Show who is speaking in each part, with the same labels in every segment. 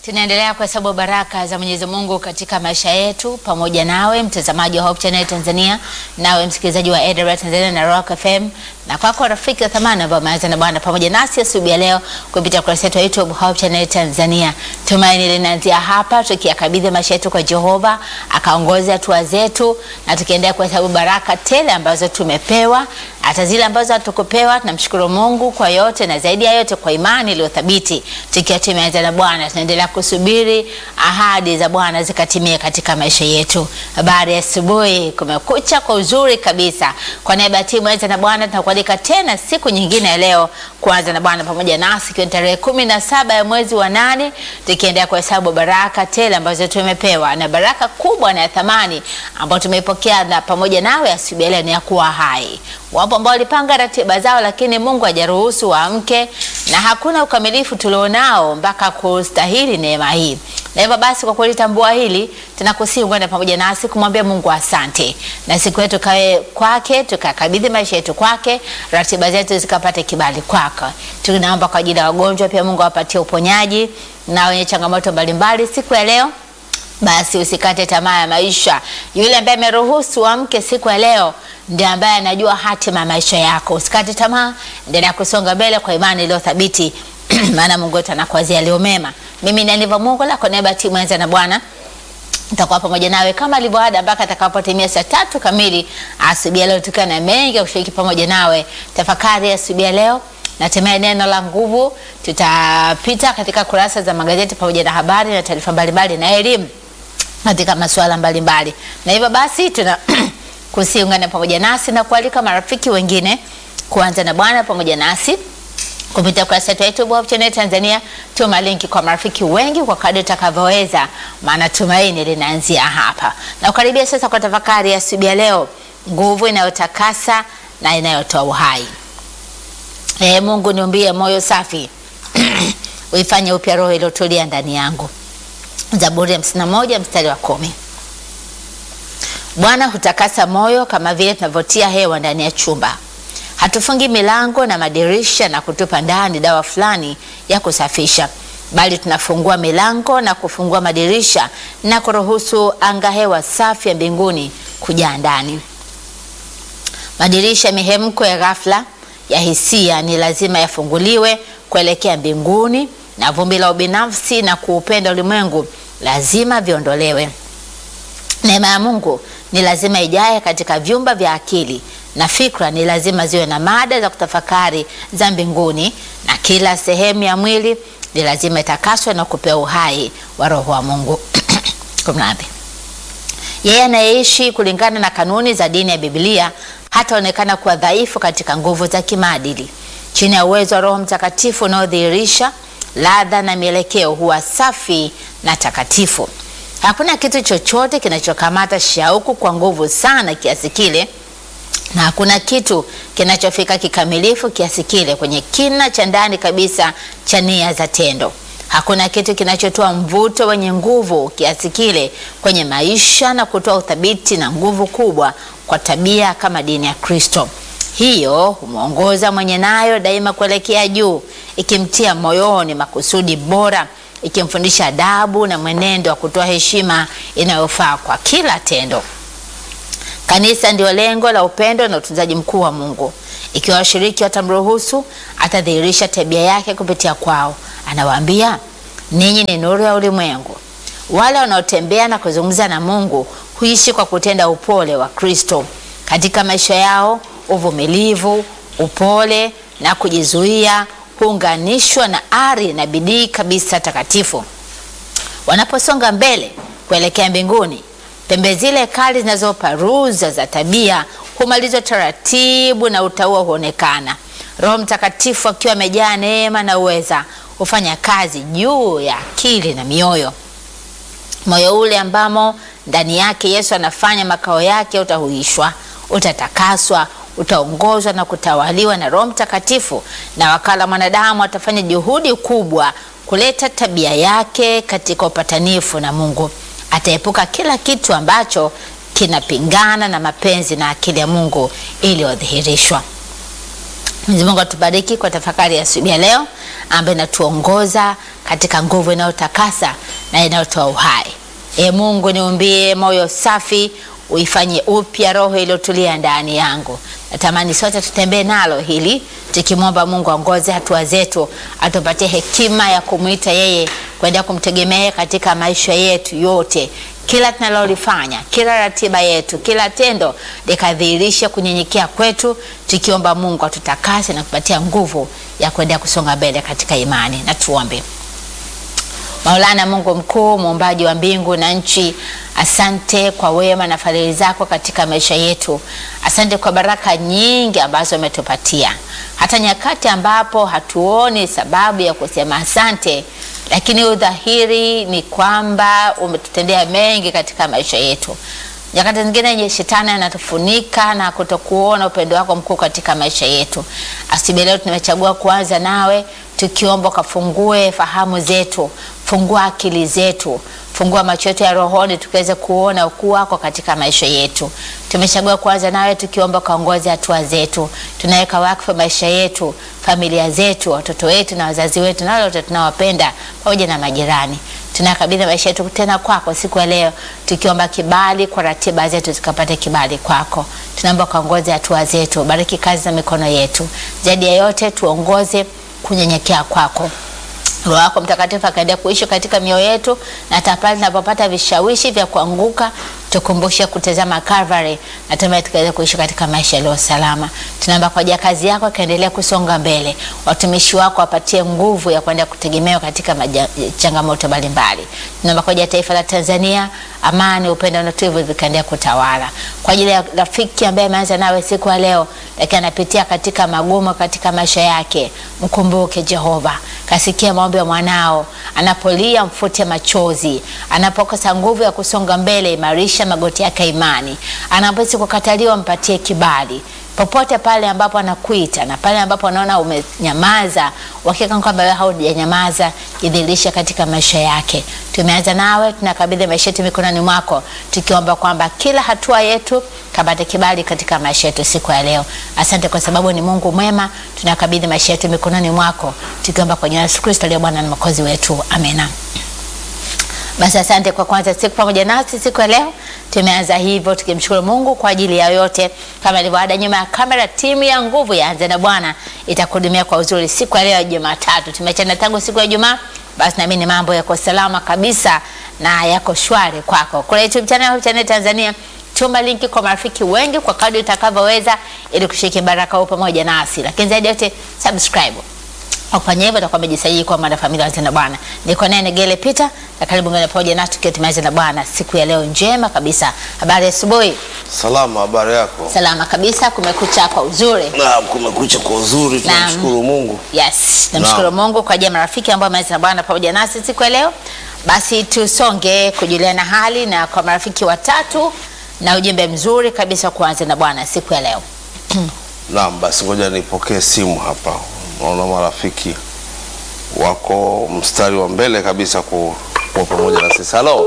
Speaker 1: Tunaendelea kuhesabu baraka za Mwenyezi Mungu katika maisha yetu pamoja nawe mtazamaji wa Hope Channel Tanzania, nawe msikilizaji wa AWR Tanzania na Rock FM, na kwako rafiki wa thamani ambao umeanza na Bwana pamoja nasi asubuhi ya leo kupitia kurasa yetu ya YouTube Hope Channel Tanzania. Tumaini linaanzia hapa, tukiyakabidhi maisha yetu kwa Jehova akaongoze hatua zetu, na tukiendelea kuhesabu baraka tele ambazo tumepewa, hata zile ambazo hatukupewa. Tunamshukuru Mungu kwa yote, na zaidi ya yote kwa imani iliyothabiti, tukiwa tumeanza na Bwana tunaendelea kusubiri ahadi za Bwana zikatimie katika maisha yetu. Habari ya asubuhi, kumekucha kwa uzuri kabisa. Kwa niaba ya timu Anza na Bwana tunakualika tena siku nyingine ya leo kuanza na Bwana pamoja nasi, ikiwa tarehe kumi na saba ya mwezi wa nane, tukiendelea kuhesabu baraka tele ambazo tumepewa, na baraka kubwa na ya thamani ambayo tumeipokea na pamoja nawe asubuhi ya leo ni ya kuwa hai. Wapo ambao walipanga ratiba zao, lakini Mungu hajaruhusu waamke, na hakuna ukamilifu tulionao mpaka kustahili neema hii. Na hivyo basi, kwa kulitambua hili, tunakusihi ungane pamoja nasi kumwambia Mungu asante, na siku yetu kawe kwake, tukakabidhi maisha yetu kwake, ratiba zetu zikapate kibali kwake. Tunaomba kwa ajili ya wagonjwa pia, Mungu awapatie uponyaji na wenye changamoto mbalimbali siku ya leo. Basi usikate tamaa ya maisha. Yule ambaye ameruhusu amke siku ya leo ndiye ambaye anajua hatima ya maisha yako. Usikate tamaa, endelea kusonga mbele kwa imani iliyo thabiti maana Mungu wetu anakuwazia leo mema. Mimi ni Aniva Mungu la kwa niaba ya timu Anza na Bwana nitakuwa pamoja nawe kama alivyoada mpaka atakapotimia saa tatu kamili asubuhi leo, tukiwa na mengi ya kushiriki pamoja nawe. Tafakari asubuhi ya leo natemea neno la nguvu. Tutapita katika kurasa za magazeti pamoja na habari na taarifa mbalimbali na elimu katika masuala mbalimbali, na hivyo basi tuna kusiungana pamoja nasi na kualika marafiki wengine kuanza na Bwana pamoja nasi kupitia kurasa yetu ya YouTube Hope Channel Tanzania. Tuma linki kwa marafiki wengi kwa kadri utakavyoweza, maana tumaini linaanzia hapa. Na ukaribia sasa kwa tafakari ya asubuhi ya leo, nguvu inayotakasa na inayotoa uhai. Ee Mungu, niumbie moyo safi uifanye upya roho iliyotulia ndani yangu. Zaburi ya hamsini na moja mstari wa kumi. Bwana hutakasa moyo kama vile tunavyotia hewa ndani ya chumba hatufungi milango na madirisha na kutupa ndani dawa fulani ya kusafisha, bali tunafungua milango na kufungua madirisha na kuruhusu anga hewa safi ya mbinguni kujaa ndani. Madirisha mihemko ya ghafla ya hisia ni lazima yafunguliwe kuelekea mbinguni, na vumbi la ubinafsi na kuupenda ulimwengu lazima viondolewe. Neema ya Mungu ni lazima ijae katika vyumba vya akili na fikra ni lazima ziwe na mada za kutafakari za mbinguni, na kila sehemu ya mwili ni lazima itakaswe na kupewa uhai wa Roho wa Mungu. Kumradhi, yeye anayeishi kulingana na kanuni za dini ya Biblia hataonekana kuwa dhaifu katika nguvu za kimaadili. Chini ya uwezo wa Roho Mtakatifu unaodhihirisha ladha na mielekeo, huwa safi na takatifu. Hakuna kitu chochote kinachokamata shauku kwa nguvu sana kiasi kile na hakuna kitu kinachofika kikamilifu kiasi kile kwenye kina cha ndani kabisa cha nia za tendo. Hakuna kitu kinachotoa mvuto wenye nguvu kiasi kile kwenye maisha na kutoa uthabiti na nguvu kubwa kwa tabia kama dini ya Kristo. Hiyo humwongoza mwenye nayo daima kuelekea juu, ikimtia moyoni makusudi bora, ikimfundisha adabu na mwenendo wa kutoa heshima inayofaa kwa kila tendo. Kanisa ndio lengo la upendo na utunzaji mkuu wa Mungu. Ikiwa washiriki watamruhusu, atadhihirisha tabia yake kupitia kwao. Anawaambia, ninyi ni nuru ya ulimwengu. Wale wanaotembea na kuzungumza na Mungu huishi kwa kutenda upole wa Kristo katika maisha yao. Uvumilivu, upole na kujizuia huunganishwa na ari na bidii kabisa takatifu. Wanaposonga mbele kuelekea mbinguni pembe zile kali zinazoparuza za tabia humalizwa taratibu na utaua huonekana. Roho Mtakatifu akiwa amejaa neema na uweza hufanya kazi juu ya akili na mioyo. Moyo ule ambamo ndani yake Yesu anafanya makao yake utahuishwa, utatakaswa, utaongozwa na kutawaliwa na Roho Mtakatifu, na wakala mwanadamu atafanya juhudi kubwa kuleta tabia yake katika upatanifu na Mungu. Ataepuka kila kitu ambacho kinapingana na mapenzi na akili ya Mungu iliyodhihirishwa. Mwenyezi Mungu atubariki kwa tafakari ya asubuhi ya leo ambayo inatuongoza katika nguvu inayotakasa na inayotoa uhai. E Mungu, niumbie moyo safi, uifanye upya roho iliyotulia ndani yangu. Natamani sote tutembee nalo hili tukimwomba Mungu aongoze hatua zetu, atupatie hekima ya kumwita yeye, kuendelea kumtegemea katika maisha yetu yote kila tunalolifanya, kila ratiba yetu, kila tendo likadhihirisha kunyenyekea kwetu, tukiomba Mungu atutakase na kupatia nguvu ya kuendelea kusonga mbele katika imani. Na tuombe. Maulana, Mungu mkuu, muumbaji wa mbingu na nchi, asante kwa wema na fadhili zako katika maisha yetu. Asante kwa baraka nyingi ambazo umetupatia, hata nyakati ambapo hatuoni sababu ya kusema asante, lakini udhahiri ni kwamba umetutendea mengi katika maisha yetu. Nyakati zingine yenye shetani anatufunika na kutokuona upendo wako mkuu katika maisha yetu. Asubuhi leo tumechagua kuanza nawe tukiomba ukafungue fahamu zetu, fungua akili zetu, fungua macho yetu ya rohoni tukiweze kuona ukuu wako katika maisha yetu. Tumechagua kuanza nawe tukiomba ukaongoze hatua zetu. Tunaweka wakfu maisha yetu, familia zetu, watoto wetu na wazazi wetu na wale wote tunawapenda pamoja na majirani. Tunakabidhi maisha yetu tena kwako siku ya leo, tukiomba kibali kwa ratiba zetu zikapate kibali kwako. Tunaomba ukaongoze hatua zetu, bariki kazi za mikono yetu. Zaidi ya yote, tuongoze kunyenyekea kwako. Roho wako Mtakatifu akaendelea kuishi katika mioyo yetu, na hata pale tunapopata vishawishi vya kuanguka, tukumbushe kutazama Calvary, na tumaye tukaweza kuishi katika maisha yaliyo salama. Tunaomba kwa ajili ya kazi yako ikaendelea kusonga mbele, watumishi wako wapatie nguvu ya kuendelea kutegemewa katika maja, changamoto mbalimbali. Tunaomba kwa ajili ya taifa la Tanzania, amani, upendo na utulivu vikaendelea kutawala. Kwa ajili ya rafiki ambaye ameanza nawe siku ya leo, lakini anapitia katika magumu katika maisha yake, mkumbuke Jehova, kasikia maombi ya mwanao, anapolia mfute machozi, anapokosa nguvu ya kusonga mbele, imarisha magoti yake imani, anapohisi kukataliwa, mpatie kibali popote pale ambapo anakuita na pale ambapo anaona umenyamaza, uhakika kwamba wewe haujanyamaza, jidhihirisha katika maisha yake. Tumeanza nawe, tunakabidhi maisha yetu mikononi mwako, tukiomba kwamba kila hatua yetu kapate kibali katika maisha yetu siku ya leo. Asante kwa sababu ni Mungu mwema. Tunakabidhi maisha yetu mikononi mwako, tukiomba kwa jina la Yesu Kristo aliye Bwana na Mwokozi wetu, amena. Basi asante kwa kwanza siku pamoja nasi siku ya leo. Tumeanza hivyo tukimshukuru Mungu kwa ajili ya yote. Kama ilivyoada, nyuma ya kamera, timu ya nguvu ya Anza na Bwana itakuhudumia kwa uzuri siku ya leo ya Jumatatu. Tumechana tangu siku ya Jumaa, basi naamini mambo yako salama kabisa na yako shwari kwako. Kule YouTube channel Hope Channel Tanzania, tuma linki kwa marafiki wengi kwa kadri utakavyoweza, ili kushiriki baraka huu pamoja nasi, lakini zaidi yote subscribe Ukifanya hivyo utakuwa umejisajili kwa mwanafamilia wa Anza na Bwana. Niko naye Negele Peter na karibu ngine pamoja nasi tukiwa tumeanza na Bwana siku ya leo njema kabisa. Habari ya asubuhi.
Speaker 2: Salama, habari yako?
Speaker 1: Salama kabisa, kumekucha kwa uzuri.
Speaker 2: Naam, kumekucha kwa uzuri, tunamshukuru Mungu.
Speaker 1: Yes, namshukuru Mungu kwa ajili ya marafiki ambao wameanza na Bwana pamoja nasi siku ya leo. Basi tusonge kujuliana hali na kwa marafiki watatu na ujumbe mzuri kabisa kuanza na Bwana siku ya leo.
Speaker 2: Naam, basi ngoja nipokee simu hapa. Naona marafiki wako mstari wa mbele kabisa ku- kuwa pamoja na sisi. Halo,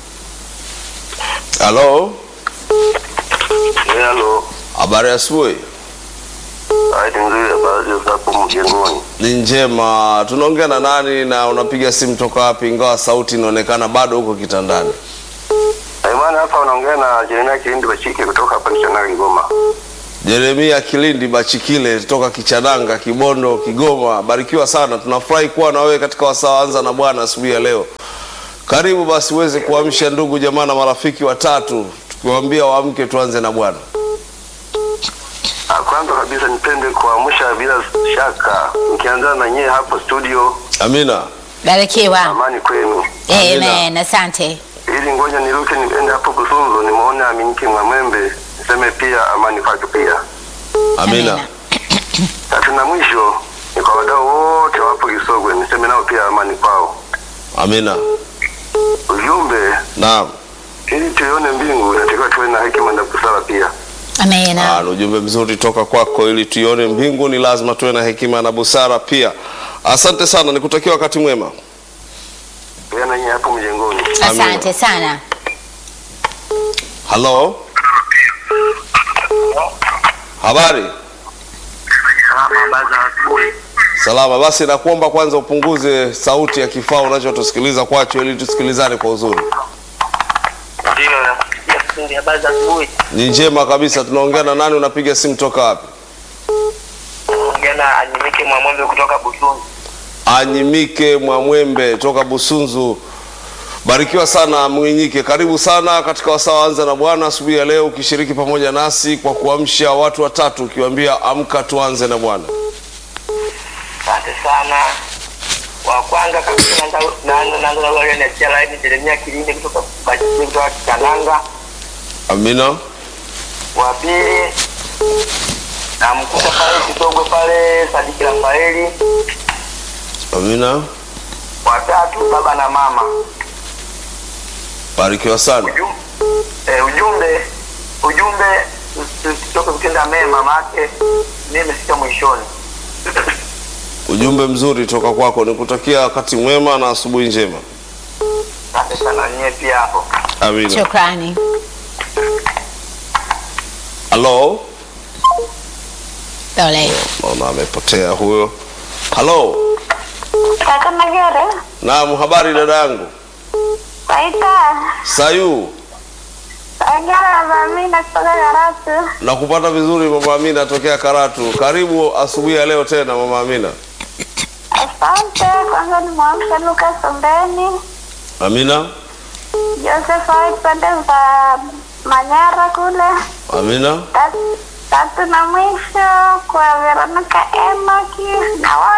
Speaker 2: halo,
Speaker 3: Eh, Halo,
Speaker 2: habari ya asubuhi.
Speaker 3: hali nzuri, habari zako mjengoni?
Speaker 2: Ni njema. Tunaongea na nani na unapiga simu toka wapi, ingawa sauti inaonekana bado huko kitandani?
Speaker 3: Eh, bwana, hapa unaongea na Jeremia Kilindi Bachike kutoka hapa Nishanari Kigoma.
Speaker 2: Jeremia Kilindi Bachikile toka Kichananga, Kibondo, Kigoma. Barikiwa sana, tunafurahi kuwa na wewe katika wasaa anza na Bwana asubuhi ya leo. Karibu basi uweze kuamsha ndugu jamaa na marafiki watatu, tukiwaambia waamke tuanze na Bwana.
Speaker 3: Ah, Kwanza kabisa nipende kuamsha bila shaka, nikianza na nyie hapo studio,
Speaker 2: Amina.
Speaker 1: Barikiwa.
Speaker 3: amani kwenu.
Speaker 2: Amina.
Speaker 1: Amen. Asante.
Speaker 3: Ili ngoja niruke niende hapo Kusunzo, nimeona Aminiki Mwamwembe, niseme pia amani kwake pia.
Speaker 2: Amina.
Speaker 3: Tatu na mwisho ni kwa wadau wote wapo Kisogwe, niseme nao pia amani kwao.
Speaker 2: Amina.
Speaker 3: Ujumbe,
Speaker 2: Naam.
Speaker 3: ili tuione mbingu inatakiwa tuwe na hekima na busara pia.
Speaker 1: Amen.
Speaker 2: Ah, ni ujumbe mzuri toka kwako. Ili tuione mbingu ni lazima tuwe na hekima na busara pia. Asante sana, nikutakia wakati mwema.
Speaker 3: Pia na nyie hapo mjengoni.
Speaker 1: Asante sana.
Speaker 2: Halo, habari?
Speaker 3: Salama, habari za asubuhi.
Speaker 2: Salama. Basi nakuomba kwanza upunguze sauti ya kifaa unachotusikiliza kwacho ili tusikilizane kwa uzuri.
Speaker 3: Ndio, nakusikia kipindi. Habari za asubuhi.
Speaker 2: Ni njema kabisa. Tunaongea na nani? Unapiga simu toka wapi?
Speaker 3: Ongea na Anyimike Mwamwembe kutoka Busunzu.
Speaker 2: Anyimike Mwamwembe toka Busunzu. Barikiwa sana Mwinyike, karibu sana katika wasaa anza na Bwana asubuhi ya leo, ukishiriki pamoja nasi kwa kuamsha watu watatu, ukiwaambia amka tuanze na Bwana.
Speaker 3: Asante sana. Wa kwanza kabisa naanza naanza naanza na wale niachia laini Jeremia Kilinde kutoka Bajiji kutoka Kitananga.
Speaker 2: Amina,
Speaker 3: Wa pili namkuta pale kidogo pale Sadiki Rafaeli.
Speaker 2: amina.
Speaker 3: Wa tatu baba na mama.
Speaker 2: Barikiwa sana.
Speaker 3: Ujum- eh, ujumbe ujumbe usitoke kutenda mema maake mimi nimefika mwishoni.
Speaker 2: Ujumbe mzuri toka kwako, nikutakia wakati mwema na asubuhi njema.
Speaker 3: Asante sana nyie pia hapo.
Speaker 2: Amina.
Speaker 1: Shukrani.
Speaker 2: Halo,
Speaker 1: Pole.
Speaker 2: naona amepotea huyo. Halo,
Speaker 4: Kaka Magere,
Speaker 2: naam, habari dada yangu
Speaker 4: waita
Speaker 2: Sayu,
Speaker 4: ongea na Amina kutoka Karatu.
Speaker 2: na kupata vizuri mama Amina tokea Karatu. Karibu asubuhi ya leo tena mama Amina.
Speaker 4: Asante. Kwanza ni mwamsha Luka Sombeni,
Speaker 2: Amina,
Speaker 4: Joseph White pande za Manyara kule.
Speaker 2: Amina.
Speaker 4: Tatu- Tatu na mwisho kwa Veronica Enoki na wote